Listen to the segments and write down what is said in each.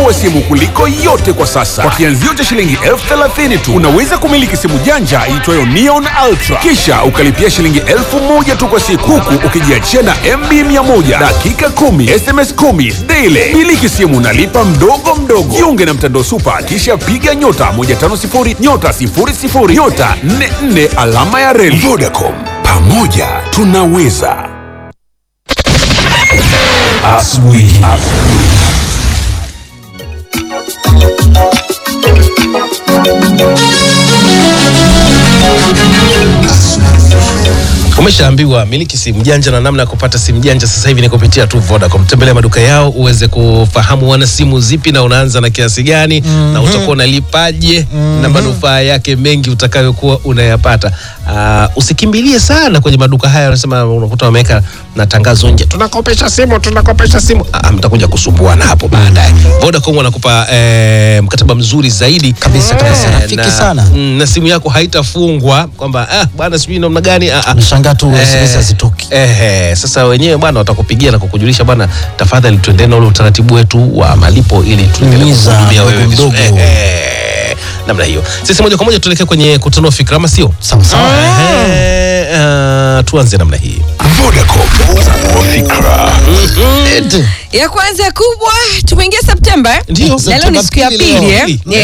wa simu kuliko yote kwa sasa. Kwa kianzio cha shilingi elfu thelathini tu unaweza kumiliki simu janja iitwayo Neon Ultra, kisha ukalipia shilingi elfu moja tu kwa siku, huku ukijiachia na MB 100 dakika 10 SMS 10 daily. Miliki simu nalipa mdogo mdogo. Jiunge na mtandao Super, kisha piga nyota 150 nyota 00 nyota 44 alama ya reli. Vodacom, pamoja tunaweza. Asubuhi. Umeshaambiwa miliki simu janja na namna ya kupata simu janja sasa hivi ni kupitia tu Vodacom. Tembelea maduka yao uweze kufahamu wana simu zipi na unaanza na kiasi gani na utakuwa unalipaje na manufaa yake mengi utakayokuwa unayapata. Uh, usikimbilie sana kwenye maduka haya, wanasema unakuta wameweka na tangazo nje, tunakopesha simu, tunakopesha simu. Ah, mtakuja kusumbuana hapo baadaye. Vodacom wanakupa eh, mkataba mzuri zaidi Kabisa, kabisa. Eh, Rafiki na, sana. mm, na simu yako haitafungwa kwamba ah, bwana sijui namna gani ah, ah. Unashangaa tu Eh, SMS hazitoki. eh, sasa wenyewe bwana watakupigia na kukujulisha bwana, tafadhali tuendee na ule utaratibu wetu wa malipo ili tuendelee Timiza kukuhudumia wewe mdogo vizuri. mdogo. Eh, namna hiyo. Sisi moja kwa moja tuelekee kwenye kutanua fikra, ama sio? Sawa sawa. Eh, ah, tuanze namna hii. Vodacom, tanua fikra. Eti. ya kwanza kubwa tumeingia Septemba eh? Ndio, na leo ni Septemba siku ya pili pili leo. eh? Pili.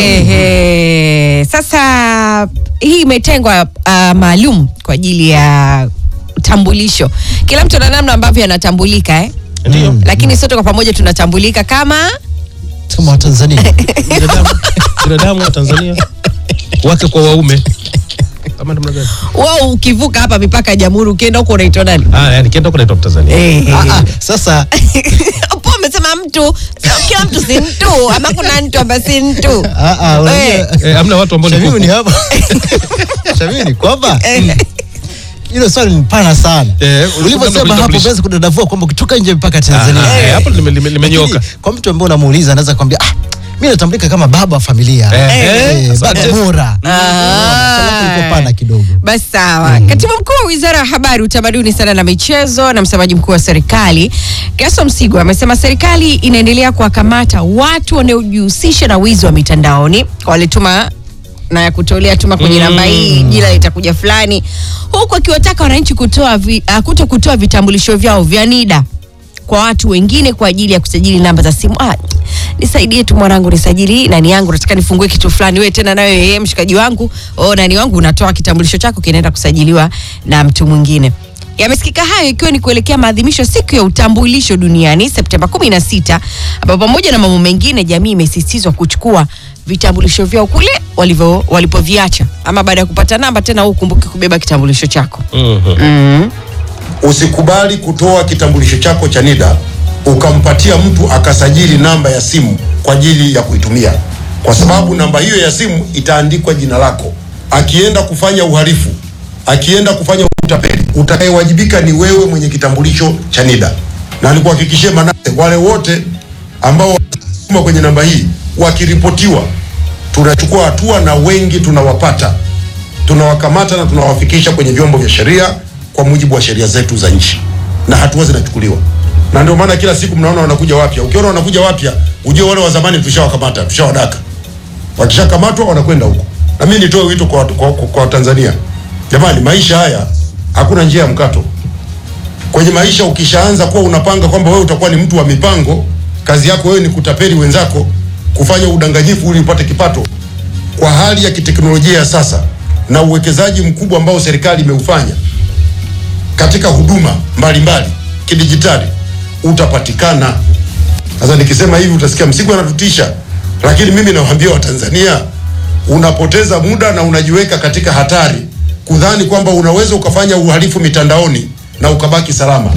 Ehe. Sasa hii imetengwa uh, maalum kwa ajili ya utambulisho. Kila mtu ana namna ambavyo anatambulika eh? Ndio. Lakini sote kwa pamoja tunatambulika kama Kama Watanzania. Binadamu, binadamu wa Tanzania wake kwa waume. Kama namna gani? wao. Ukivuka hapa mipaka ya Jamhuri ukienda huko unaitwa nani? Ah, yani kienda huko naitwa Mtanzania. Eh, Ah, ah, Sasa po umesema mtu, sio kila mtu si mtu, ama kuna mtu ambaye si mtu ah, ah, unajua- Eh. Eh, hamna watu ambao ni Shamimu ni kuku. hapa. Shamimu ni kwamba hilo swali ni pana sana. Eh, Ulivyosema hapo kutambulisha. unaweza kudadavua kwamba ukitoka nje mpaka Tanzania. Ah, eh, hapo lime- lime- limenyoka. Lakini Kwa mtu ambaye unamuuliza anaweza kwambia ah, mimi natambulika kama baba wa familia. Eh, Eh, eh, baba asante. bora. Ah. Swali lako liko pana kidogo. Basi sawa. Katibu mkuu wa wizara ya habari, utamaduni, sana na michezo na msemaji mkuu wa serikali Gaso Msigwa amesema serikali inaendelea kuwakamata watu wanaojihusisha na wizi wa mitandaoni. Walituma na ya kutolea tuma kwenye namba hii, jina litakuja fulani, huku akiwataka wananchi kutoa vi, uh, kuto kutoa vitambulisho vyao vya NIDA kwa watu wengine kwa ajili ya kusajili namba za simu. Ah, nisaidie tu mwanangu, nisajili hii nani yangu, nataka nifungue kitu fulani. Wewe tena nayo yeye mshikaji wangu, oh, nani wangu, unatoa kitambulisho chako kinaenda kusajiliwa na mtu mwingine. Yamesikika hayo ikiwa ni kuelekea maadhimisho ya siku ya utambulisho duniani Septemba 16 ambapo pamoja na mambo mengine jamii imesisitizwa kuchukua vitambulisho vyao kule walivyo walipoviacha, ama baada ya kupata namba tena, wewe ukumbuke kubeba kitambulisho chako. Mhm. mm Usikubali kutoa kitambulisho chako cha NIDA ukampatia mtu akasajili namba ya simu kwa ajili ya kuitumia, kwa sababu namba hiyo ya simu itaandikwa jina lako. Akienda kufanya uhalifu, akienda kufanya utapeli, utakayewajibika ni wewe mwenye kitambulisho cha NIDA. Na nikuhakikishie Manase, wale wote ambao wanatuma kwenye namba hii wakiripotiwa, tunachukua hatua na wengi tunawapata tunawakamata na tunawafikisha kwenye vyombo vya sheria kwa mujibu wa sheria zetu za nchi, na hatua zinachukuliwa. Na ndio maana kila siku mnaona wanakuja wapya. Ukiona wanakuja wapya, ujue wale wa zamani tushawakamata, tushawadaka. Wakishakamatwa wanakwenda huko. Na mimi nitoe wito kwa, kwa, kwa, kwa Tanzania, jamani, maisha haya hakuna njia ya mkato. Kwenye maisha ukishaanza kuwa unapanga kwamba wewe utakuwa ni mtu wa mipango, kazi yako wewe ni kutapeli wenzako, kufanya udanganyifu ili upate kipato, kwa hali ya kiteknolojia ya sasa na uwekezaji mkubwa ambao serikali imeufanya katika huduma mbalimbali kidijitali, utapatikana. Sasa nikisema hivi utasikia Msigwa anatutisha, lakini mimi nawaambia Watanzania, unapoteza muda na unajiweka katika hatari kudhani kwamba unaweza ukafanya uhalifu mitandaoni na ukabaki salama.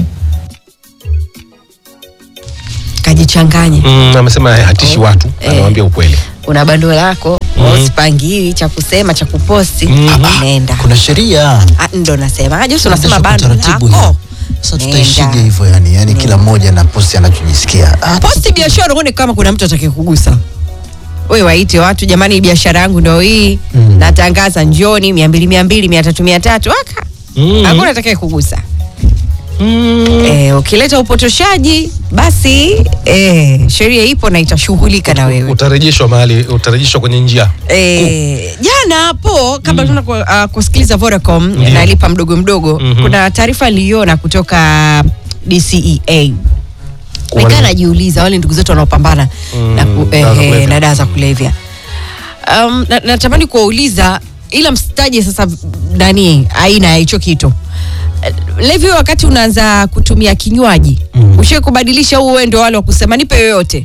Kajichanganye. Mm, amesema hatishi watu, anawaambia ukweli. una bando lako mm. usipangiwi cha kusema cha kuposti nenda Kuna sheria. Ah, ndo nasema Jose unasema bando taratibu lako Sasa Nenda. tutaishije hivyo yani? Yani kila mmoja na posti anachojisikia. Ah, posti biashara uone kama kuna mtu atake kugusa we waite watu jamani biashara yangu ndo hii natangaza njoni mia mbili mia mbili mia tatu mia tatu aka Mm. hakuna atakaye kugusa Eh, ukileta upotoshaji basi eh, sheria ipo na itashughulika na wewe. utarejeshwa mahali utarejeshwa kwenye njia Eh, jana hapo kabla tuna ku, uh, kusikiliza Vodacom Ndio. nalipa mdogo mdogo Mhm. kuna taarifa niliona kutoka DCEA Kuwa nikaa ni- najiuliza wale ndugu zetu wanaopambana Mm, na, ku, dawa za eh, kulevya. na dawa za kulevya um, na- natamani kuwauliza ila msitaje sasa nani aina ya hicho kitu Eh, levi wakati unaanza kutumia kinywaji mm. ushie kubadilisha huu wewe ndio wale wa kusema nipe yoyote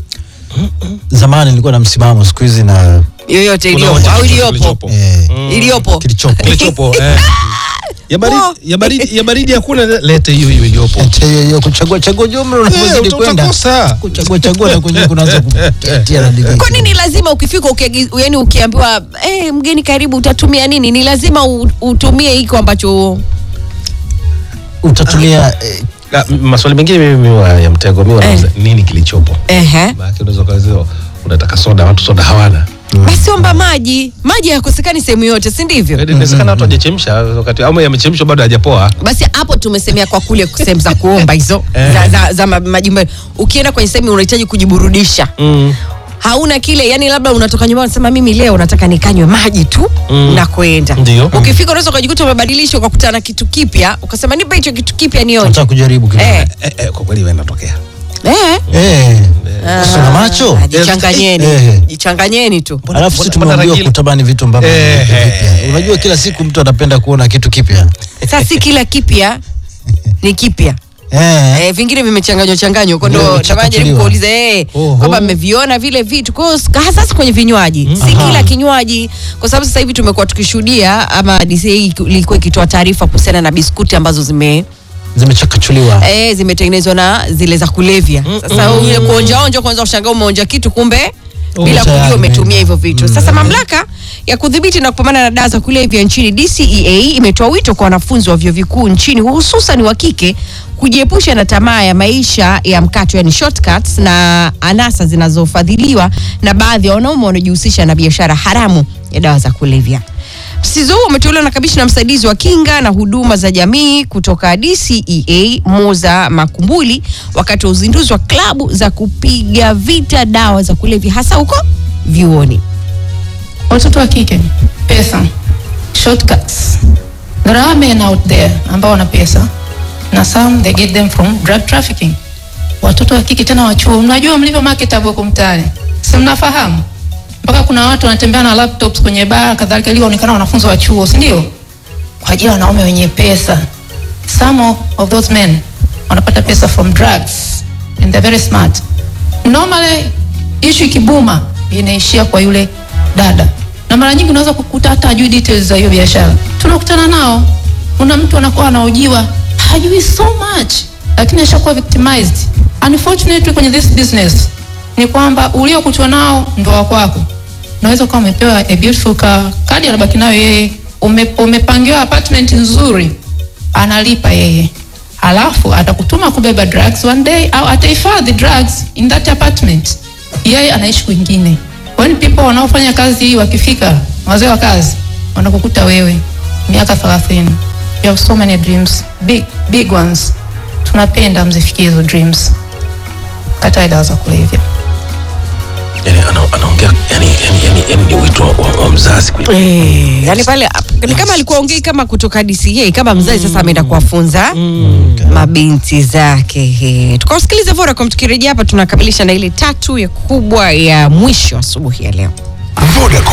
zamani nilikuwa na msimamo siku hizi na yoyote iliyopo Unaonja au kitu iliyopo kilichopo. eh, iliyopo kilichopo kilichopo eh. ya baridi Oh. ya baridi ya baridi hakuna lete hiyo hiyo iliyopo Ete hiyo hiyo kuchagua chagua jumla unavyozidi uta- kwenda utakosa. kuchagua chagua na kwenye kunaanza kutia na digrii. kwa nini lazima ukifika ukiagi- yani ukiambiwa eh, mgeni karibu utatumia nini ni lazima u- utumie hiko ambacho utatumia eh, Na, m- maswali mengine mimi huwa ya mtego mimi wanauliza nini kilichopo ehe maana unaweza kaziwa unataka soda watu soda hawana basi omba maji maji hayakosekani sehemu yote si ndivyo Yaani inawezekana watu hajachemsha wakati ama yamechemshwa bado hajapoa basi hapo tumesemea kwa kule sehemu za kuomba hizo za, za, za ma- majumba ukienda kwenye sehemu unahitaji kujiburudisha mm. hauna kile yani labda unatoka nyumbani unasema mimi leo nataka nikanywe maji tu Mm. na kwenda Ndio. ukifika unaweza ukajikuta umebadilisha ukakutana na kitu kipya ukasema nipe hicho kitu kipya nionje nataka kujaribu kidogo eh, eh, eh, kwa kweli wewe inatokea eh. eh sina macho Ah, jichanganyeni Eh. jichanganyeni tu alafu si mbona- tumeambiwa mbona kutamani vitu ambavyo Eh, vipya. eh, unajua kila siku mtu anapenda kuona kitu kipya sasa si kila kipya ni kipya eh Eh, vingine vimechanganywa changanywa kwa Ndio, ndo vimechakatuliwa. tamani kuuliza eh Oho. kwamba mmeviona vile vitu kwa hiyo hasa sasa kwenye vinywaji si Aha. kila kinywaji kwa sababu sasa hivi tumekuwa tukishuhudia ama DCA ilikuwa ikitoa taarifa kuhusiana na biskuti ambazo zime zimechakachuliwa eh, zimetengenezwa na zile za kulevya sasa mm, ile kuonjaonja kwanza ushangaa umeonja kitu kumbe Oh, bila tayari kujua umetumia imeenda. hivyo vitu sasa mamlaka ya kudhibiti na kupambana na dawa za kulevya nchini DCEA imetoa wito kwa wanafunzi wa vyuo vikuu nchini hususan wa kike kujiepusha na tamaa ya maisha ya mkato yani shortcuts na anasa zinazofadhiliwa na baadhi ya wanaume wanaojihusisha na biashara haramu ya dawa za kulevya Msisitizo huu umetolewa na kamishna msaidizi wa kinga na huduma za jamii kutoka DCEA Moza Makumbuli wakati wa uzinduzi wa klabu za kupiga vita dawa za kulevya hasa huko vyuoni. watoto wa kike pesa shortcuts there are men out there ambao wana pesa na some they get them from drug trafficking watoto wa kike tena wa chuo mnajua mlivyo marketable huko mtaani si mnafahamu mpaka kuna watu wanatembea na laptops kwenye baa kadhalika ili waonekana wanafunzi wa chuo si ndio kwa ajili ya wanaume wenye pesa some of those men wanapata pesa from drugs and they're very smart normally issue ikibuma inaishia kwa yule dada na mara nyingi unaweza kukuta hata hajui details za hiyo biashara tunakutana nao una mtu anakuwa anaojiwa hajui so much lakini ashakuwa victimized unfortunately kwenye this business ni kwamba uliokutwa nao ndo wa kwako unaweza ukawa umepewa a beautiful car kadi anabaki nayo yeye ume, umepangiwa apartment nzuri analipa yeye alafu atakutuma kubeba drugs one day au atahifadhi drugs in that apartment yeye anaishi kwingine when people wanaofanya kazi hii wakifika wazee wa kazi wanakukuta wewe miaka 30 you have so many dreams big, big ones tunapenda mzifikie hizo dreams katae dawa za kulevya yani ana- anaongea yani yani yani yani ni wito wa, wa mzazi kwenye Eh, yani pale ni kama alikuwa ongei kama kutoka DCA kama mzazi sasa ameenda kuwafunza mabinti zake. Eh, Tukausikilize Vodacom tukirejea hapa tunakamilisha na ile tatu ya kubwa ya mwisho asubuhi ya leo. Vodacom.